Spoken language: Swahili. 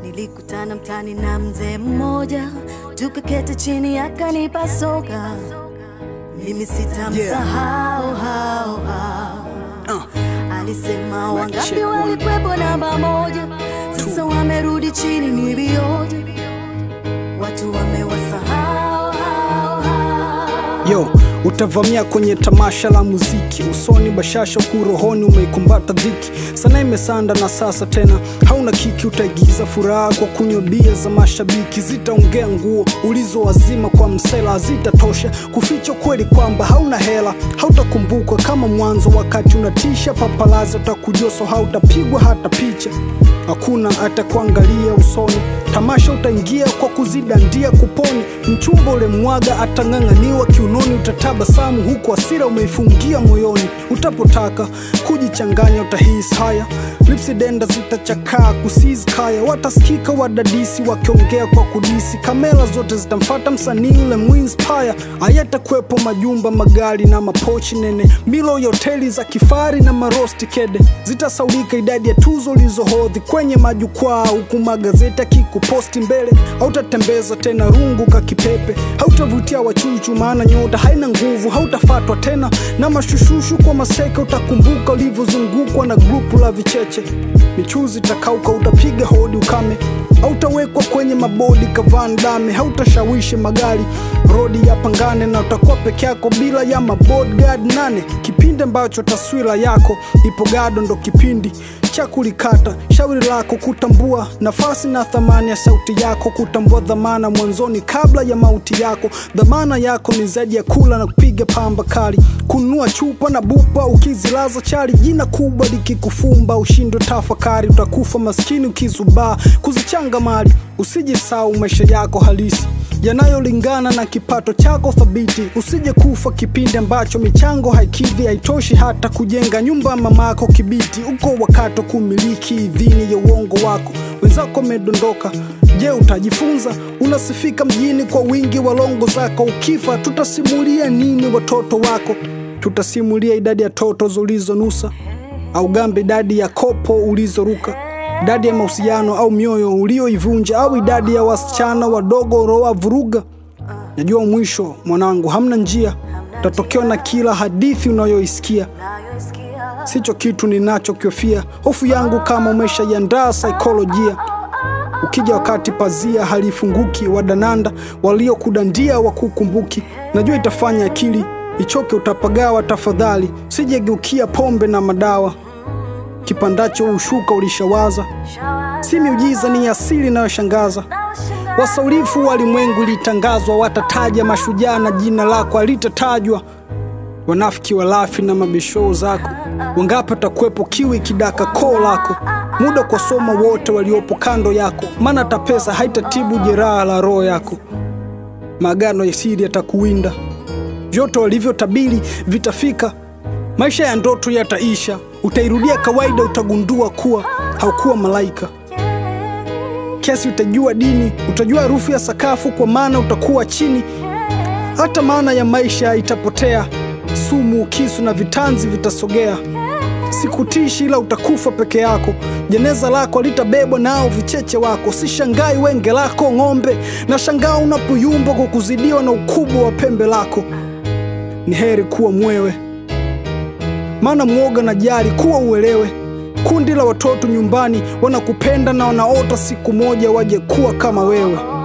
Nilikutana mtani na mzee mmoja, tukaketi chini akanipa soga. Mimi sitamsahau hao hao. Alisema wangapi check one. walikwepo namba moja, sasa wamerudi chini ni vioja, watu wamewasahau hao hao. Yo, utavamia kwenye tamasha la muziki, usoni bashasha, huku rohoni umeikumbata dhiki. Sana imesanda na sasa tena hauna kiki, utaigiza furaha kwa kunywa bia za mashabiki. Zitaongea nguo ulizowazima kwa msela, hazitatosha kuficha kweli kwamba hauna hela. Hautakumbukwa kama mwanzo, wakati unatisha papalazi, utakujoso, hautapigwa hata picha hakuna atakuangalia usoni. Tamasha utaingia kwa kuzidandia kuponi, mchumba ule mwaga atang'ang'aniwa kiunoni, utatabasamu huku hasira umeifungia moyoni. Utapotaka kujichanganya utahisi haya, lipsi denda zitachakaa kusizi kaya, watasikika wadadisi wakiongea kwa kudisi, kamera zote zitamfata msanii ule muinspire. Hayatakuwepo majumba, magari na mapochi nene, milo ya hoteli za kifari na marosti kede, zitasaulika idadi ya tuzo ulizohodhi kwenye majukwaa, huku magazeti akikuposti mbele. Hautatembeza tena rungu kakipepe, hautavutia wachuchu, maana nyota haina nguvu. Hautafatwa tena na mashushushu kwa maseke, utakumbuka ulivyozungukwa na grupu la vicheche. Michuzi takauka, utapiga hodi ukame, hautawekwa kwenye mabodi kavan dame, hautashawishi magari rodi ya pangane, na utakuwa peke yako bila ya mabodyguard nane. Kipindi ambacho taswira yako ipo gado, ndo kipindi cha kulikata shauri lako, kutambua nafasi na thamani ya sauti yako, kutambua dhamana mwanzoni kabla ya mauti yako. Dhamana yako ni zaidi ya kula na kupiga pamba kali, kununua chupa na bupa ukizilaza chali, jina kubwa likikufumba ushindwe tafakari, utakufa maskini ukizubaa kuzichanga mali. Usijisahau maisha yako halisi yanayolingana na kipato chako thabiti. Usije kufa kipindi ambacho michango haikidhi, haitoshi hata kujenga nyumba mamako Kibiti. Uko wakati wa kumiliki idhini ya uongo wako, wenzako wamedondoka. Je, utajifunza? Unasifika mjini kwa wingi wa longo zako. Ukifa tutasimulia nini watoto wako? Tutasimulia idadi ya toto zulizonusa au gambe idadi ya kopo ulizoruka idadi ya mahusiano au mioyo ulioivunja au idadi ya wasichana wadogo roa vuruga. Najua mwisho mwanangu, hamna njia, utatokewa na kila hadithi unayoisikia. Sicho kitu ninachokiofia, hofu yangu kama umeshaiandaa saikolojia. Ukija wakati pazia halifunguki, wadananda waliokudandia wakukumbuki. Najua itafanya akili ichoke, utapagawa. Tafadhali sijegeukia pombe na madawa kipandacho ushuka ulishawaza, si miujiza, ni asili inayoshangaza. Wasaulifu walimwengu ilitangazwa, watataja mashujaa na jina lako alitatajwa. Wanafiki walafi na mabishoo zako, wangapi watakuwepo kiwi kidaka koo lako? Muda kwa soma wote waliopo kando yako, maana hata pesa haitatibu jeraha la roho yako. Maagano ya siri yatakuwinda, vyote walivyotabiri vitafika. Maisha ya ndoto yataisha, utairudia kawaida, utagundua kuwa haukuwa malaika. Kiasi utajua dini, utajua harufu ya sakafu, kwa maana utakuwa chini. Hata maana ya maisha itapotea, sumu, kisu na vitanzi vitasogea. Sikutishi, ila utakufa peke yako. Jeneza lako alitabebwa nao vicheche wako. Sishangai wenge lako ng'ombe, na shangaa unapoyumba kwa kuzidiwa na ukubwa wa pembe lako. Ni heri kuwa mwewe maana mwoga na jari kuwa uelewe. Kundi la watoto nyumbani wanakupenda na wanaota siku moja waje kuwa kama wewe.